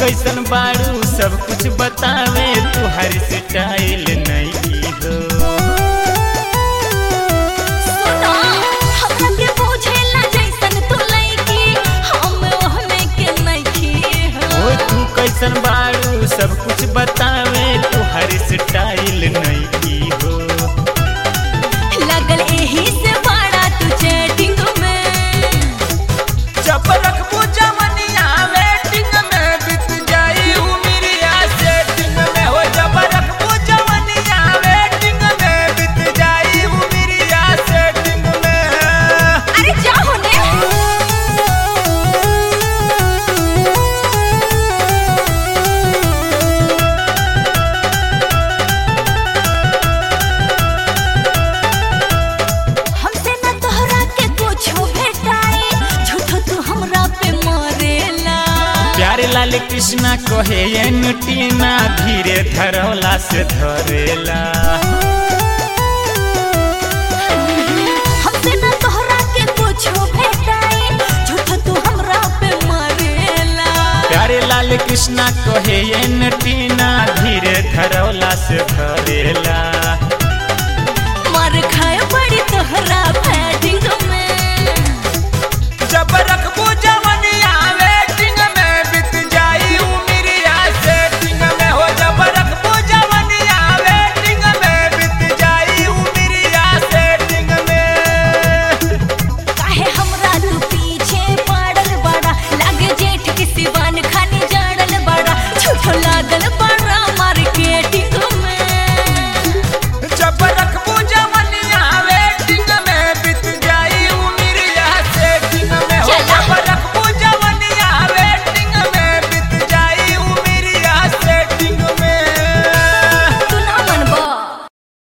कैसन बाड़ू सब कुछ बतावे तुहर स्टाइल नहीं की हो सुनो हमरा के बुझेला जैसन तू लइकी हम ओहने के नइखी ओ हो तू कैसन बाड़ू सब कुछ बतावे तुहर स्टाइल नहीं की हो लगल एही से बड़ा तू चैटिंग में जब रखबू जमनिया वेटिंग में बीत जाई उमिरिया सेटिंग में हो जब रखबू जमनिया वेटिंग में बीत जाई उमिरिया सेटिंग में अरे जा होने हमसे न तोहरा के कुछो भेटाई झूठो तू हमरा पे मरेला प्यारे लाल कृष्णा कहे ये नुटीना धीरे धरौला से धरेला हमसे न तोहरा के कुछो भेटाई झूठो तू हमरा पे मरेला प्यारे लाल कृष्णा कहे ये नुटीना धीरे धरौला से धरेला